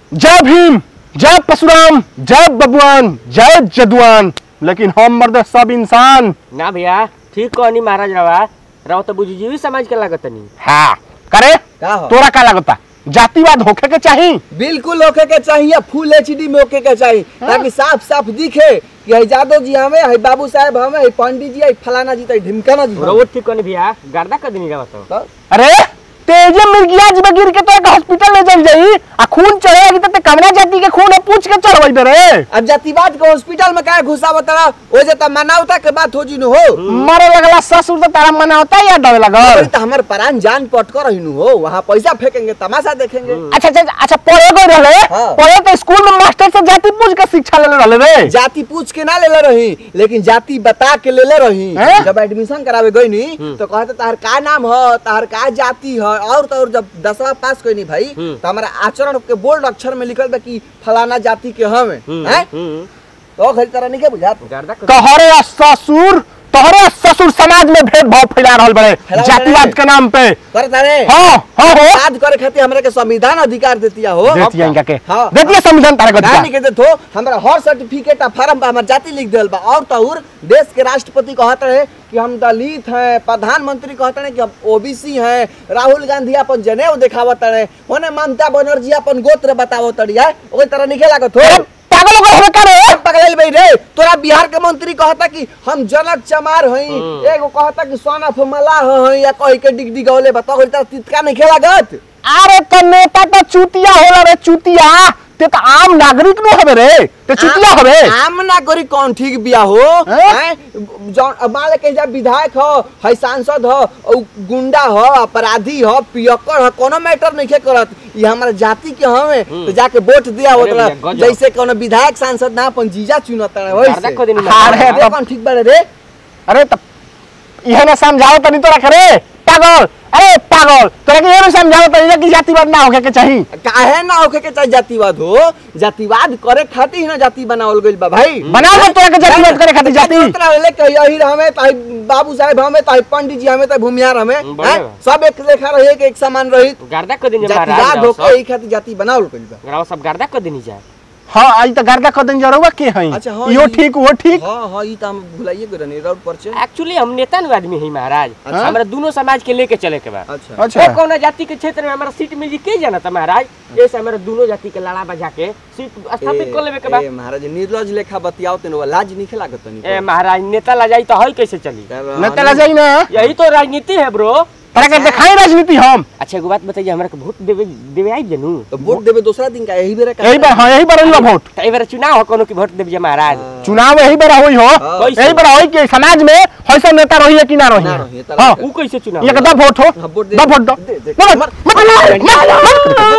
जय भीम जय परशुराम जय बबुआन जय जदुआन लेकिन हम मर्द सब इंसान ना भैया ठीक कहनी महाराज रवा रवा तो बुझिजीवी समाज के लागत नहीं हाँ करे का हो तोरा का लगता जातिवाद होखे के चाही बिल्कुल होके के चाहिए फुल एचडी में होके के चाहिए ताकि साफ साफ दिखे कि है यादव जी हमें है बाबू साहब हमें है पंडित जी है फलाना जी है ढिमकाना जी रवा ठीक कहनी भैया गर्दा कर देनी रवा तो तो अरे तेजे मिर्गिया जी में गिर के तो एक हॉस्पिटल ले चल जाई आ खून चढ़ेगी तो ते कमरा जाति के खून पूछ के चढ़वाई बे रे अब जातिवाद के हॉस्पिटल में काहे घुसा बता ओ जे त मानवता के बात हो जी न हो मरे लगला ससुर तो तारा मना होता या डरे अरे लगल तो हमारे प्राण जान पट कर रही हो वहाँ पैसा फेंकेंगे तमाशा देखेंगे अच्छा अच्छा अच्छा पढ़े गए रहले हाँ। पढ़े तो स्कूल में मास्टर से जाति पूछ के शिक्षा ले रहले रे जाति पूछ के ना लेले रही लेकिन जाति बता के लेले रही हैं? जब एडमिशन करावे गई नी तो कहते तार का नाम है तार का जाति है और तो और जब दसवा पास कोई नहीं भाई तो हमारा आचरण के बोल्ड अक्षर में लिखल बा कि फलाना जाति के हमें हैं हम्म तो खरी तरह नहीं के बुझात गर्दा कर तोहरे ससुर तोहरे ससुर समाज में भेदभाव फैला रहल बड़े फैला जातिवाद बड़े। के नाम पे करता रे हाँ हाँ हो याद करे खातिर हमरा के संविधान अधिकार देतिया हो देतिया इनका के हाँ। देतिया संविधान तारे को ना दिया लिखे देत हो हमरा हर सर्टिफिकेट आ फार्म पर हमर जाति लिख देल बा और तौर देश के राष्ट्रपति कहत रहे कि हम दलित हैं प्रधानमंत्री कहत रहे कि हम ओबीसी हैं राहुल गांधी अपन जनेऊ दिखावत रहे होने ममता बनर्जी अपन गोत्र बतावत रही ओई तरह निके लागत हो पागल हो गए का रे पकड़ल भाई रे तोरा बिहार के मंत्री कहता कि हम जनक चमार हई एगो कहता कि सन ऑफ मलाह हई या कह के डिग डिगौले बता ओई तरह तितका नहीं खेलागत अरे तो नेता तो चूतिया होला रे चूतिया ते तो आम नागरिक नो हवे रे ते चूतिया हवे आम नागरिक कौन ठीक बिया हो हैं? हैं? जौन अब मान ले के जा विधायक हो है सांसद हो औ गुंडा हो अपराधी हो पियक्कर हो कोनो मैटर नहीं के करत ये हमारा जाति के हवे तो जाके वोट दिया अरे होत भैया, गजब। जैसे कोनो विधायक सांसद ना अपन जीजा चुनत रहे गर्दा कर देनी वैसे अरे महाराज अरे कौन ठीक बारे रे अरे तो इहे ना समझाओ तनी तोरा करे पागल अरे पागल तोरा के ये ना समझाओ तनी कि जातिवाद ना होके के चाही काहे ना होके के चाहे जातिवाद हो जातिवाद करे खातिर ही ना जाति बनावल गइल बा भाई बना दे तोरा के जातिवाद करे खातिर जाति ले के यही हमें ताई बाबू साहब हमें ताई पंडित जी हमें ताई भूमियार हमें बढ़िया हैं? बा। सब एक लेखा रहे के एक समान रही गर्दा कर देनी जातिवाद महाराज होके रवा यही खातिर जाति बनावल गइल बा सब रवा सब गर्दा कर देनी जाए हां आई तो गर्दा कर देन जरूर के हई अच्छा, हाँ, यो ई- ठीक वो ठीक हाँ हाँ ई त हम भुलाइए गए रहनी रोड पर से एक्चुअली हम नेता नु आदमी है महाराज अच्छा। हमरा दोनों समाज के लेके चले के बा अच्छा अच्छा ओ कौन जाति के क्षेत्र में हमारा सीट मिली के जाना था महाराज ऐसे हमारा दोनों जाति के लड़ा बजा के सीट स्थापित कर लेवे के बा ए महाराज निर्लज लेखा बतियाओ तेनो लाज नहीं लागत तनी ए महाराज नेता ला जाई तो हई कैसे चली न तेला जाई ना यही तो राजनीति है ब्रो तोरा के दिखाई राजनीति हम अच्छा एगो बात बताइए हमरा के वोट देवे देवे आई जनू तो वोट देवे दूसरा दिन का यही बेरा का यही बार हाँ यही बार होई वोट तो एबार चुनाव हो कोनो की वोट देवे महाराज चुनाव यही बार होई हो हाँ। यही बार होई कि समाज में हइसा नेता रही कि ना ना रही रही, तारा हां के- ऊ कैसे चुनाव ये होला? कदा वोट हो हाँ, वोट दे- दा वोट दो दे- दे- दो वोट। मत- मत- मत- मत-